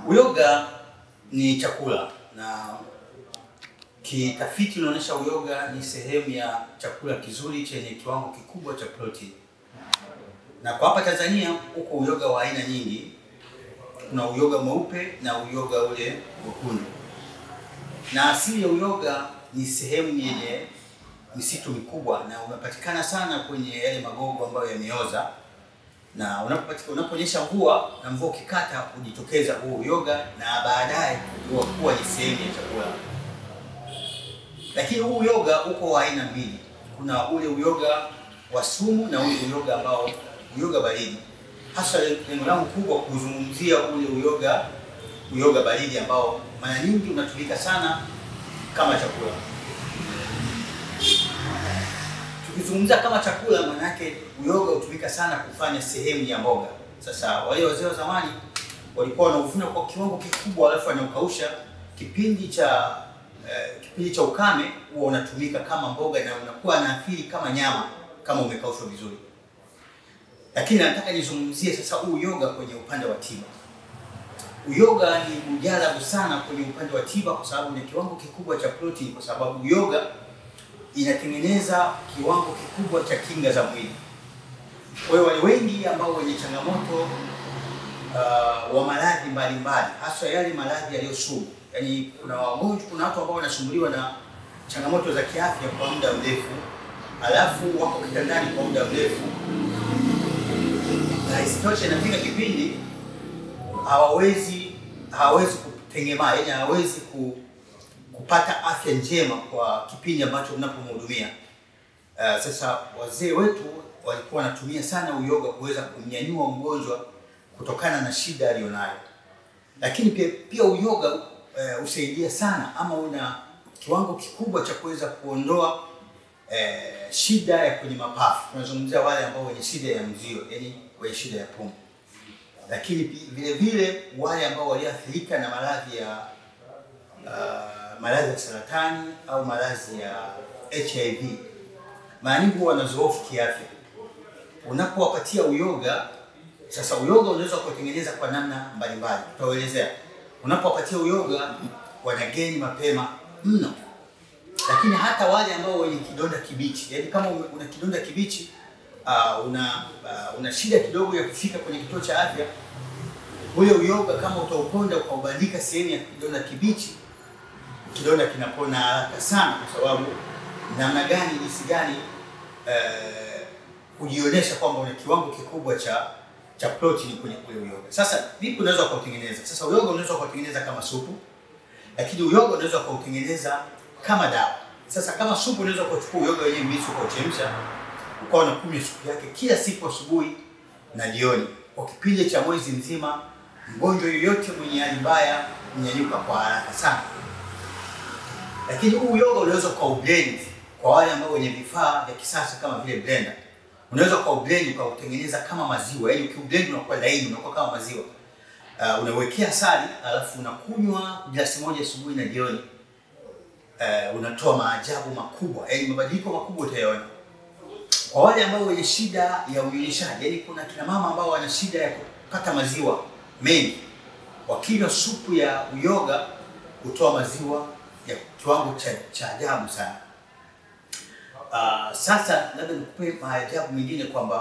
Uyoga ni chakula na kitafiti unaonyesha uyoga ni sehemu ya chakula kizuri chenye kiwango kikubwa cha protini. Na kwa hapa Tanzania huko uyoga wa aina nyingi. Kuna uyoga mweupe na uyoga ule mwekundu. Na asili ya uyoga ni sehemu yenye misitu mikubwa na unapatikana sana kwenye yale magogo ambayo yameoza na unapopatika unaponyesha mvua na mvua ukikata hujitokeza huo uyoga na baadaye huwa kuwa ni sehemu ya chakula. Lakini huu uyoga uko wa aina mbili, kuna ule uyoga wa sumu na ule uyoga ambao uyoga baridi. Hasa lengo langu kubwa kuzungumzia ule uyoga uyoga baridi ambao mara nyingi unatumika sana kama chakula. Tukizungumzia kama chakula, maana yake uyoga hutumika sana kufanya sehemu ya mboga. Sasa wale wazee wa zamani walikuwa wanauvuna kwa kiwango kikubwa, alafu wanaukausha. Kipindi cha eh, kipindi cha ukame huwa unatumika kama mboga na unakuwa na athiri kama nyama kama umekaushwa vizuri. Lakini nataka nizungumzie sasa huu uyoga kwenye upande wa tiba. Uyoga ni mujarabu sana kwenye upande wa tiba kwa sababu ni kiwango kikubwa cha protini, kwa sababu uyoga inatengeneza kiwango kikubwa cha kinga za mwili. Kwa hiyo wale wengi ambao wenye changamoto uh, wa maradhi mbalimbali, hasa yale maradhi yaliyo sugu, yaani kuna wagonjwa, kuna watu ambao wanasumbuliwa na changamoto za kiafya kwa muda mrefu, alafu wako kitandani kwa muda mrefu, na isitoshe inafika kipindi hawawezi hawawezi kutengemaa, yaani hawawezi ku, kupata afya njema kwa kipindi ambacho mnapomhudumia. Uh, sasa wazee wetu walikuwa wanatumia sana uyoga kuweza kumnyanyua mgonjwa kutokana na shida aliyonayo, lakini pia, pia uyoga uh, husaidia sana ama una kiwango kikubwa cha kuweza kuondoa uh, shida ya kwenye mapafu. Tunazungumzia wale ambao wenye shida ya mzio, yani wenye shida ya pumu, lakini vile vile wale ambao waliathirika na maradhi ya uh, maradhi ya saratani au maradhi ya HIV mara nyingi huwa wanazoofu kiafya. Unapowapatia uyoga sasa, uyoga unaweza kutengeneza kwa namna mbalimbali, tutaelezea. Unapowapatia uyoga wanageni mapema mno, lakini hata wale ambao wenye kidonda kibichi, yaani kama una kidonda kibichi uh, una uh, una shida kidogo ya kufika kwenye kituo cha afya, ule uyoga kama utauponda ukaubandika sehemu ya kidonda kibichi kidonda kinapona haraka sana, kwa sababu namna gani, jinsi gani kujionyesha uh, kwamba una kiwango kikubwa cha cha protini kwenye ule uyoga. Sasa vipi unaweza ukautengeneza? Sasa uyoga unaweza ukautengeneza kama supu, lakini uyoga unaweza ukautengeneza kama dawa. Sasa kama supu, unaweza ukachukua uyoga wenyewe mbichi ukauchemsha, ukawa unakunywa supu yake kila siku asubuhi na jioni kwa kipindi cha mwezi mzima. Mgonjwa yoyote mwenye hali mbaya mnyanyuka kwa haraka sana lakini huu uyoga unaweza ukaublend kwa wale ambao wenye vifaa vya kisasa kama vile blender, unaweza ukaublend ukautengeneza kama maziwa, yaani ukiublend unakuwa laini, unakuwa kama maziwa. Uh, unawekea asali alafu unakunywa glasi moja asubuhi na jioni. Uh, unatoa maajabu makubwa, yaani mabadiliko makubwa utayaona. Kwa wale ambao wenye shida ya unyonyeshaji, yaani kuna kina mama ambao wana shida ya kupata maziwa mengi, wakinywa supu ya uyoga hutoa maziwa ya kiwango cha cha ajabu sana. Uh, sasa labda nikupe maajabu mengine kwamba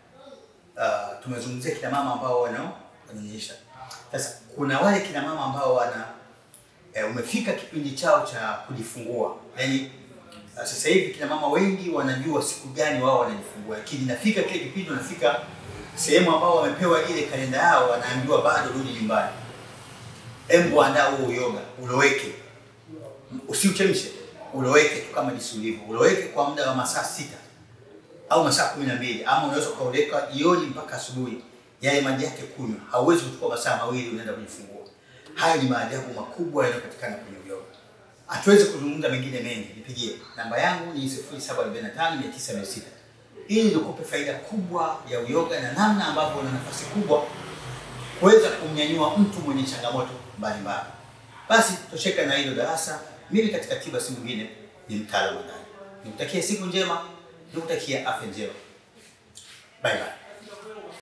uh, tumezungumzia kina mama ambao wananyonyesha. Sasa kuna wale kina mama ambao wana eh, umefika kipindi chao cha kujifungua, yaani uh, sasa hivi kina mama wengi wanajua siku gani wao wanajifungua, lakini nafika kile kipindi, wanafika sehemu ambao wamepewa ile kalenda yao, wanaambiwa bado rudi nyumbani. Embu andaa huo uyoga uloweke usiuchemshe, uloweke tu kama jinsi ulivyo, uloweke kwa muda wa masaa sita au masaa kumi na mbili ama unaweza ukauleka jioni mpaka asubuhi, yale maji yake kunywa. Hauwezi kuchukua masaa mawili unaenda kujifungua. Hayo ni maajabu makubwa yanayopatikana kwenye uyoga. Hatuwezi kuzungumza mengine mengi, nipigie namba yangu ni 0745900600 ili nikupe faida kubwa ya uyoga na namna ambavyo una nafasi kubwa kuweza kumnyanyua mtu mwenye changamoto mbalimbali. Basi tosheka na hilo darasa. Mimi katika tiba si mwingine ni mtaalamu ndani. Nikutakia siku njema, nikutakia afya njema. Bye bye.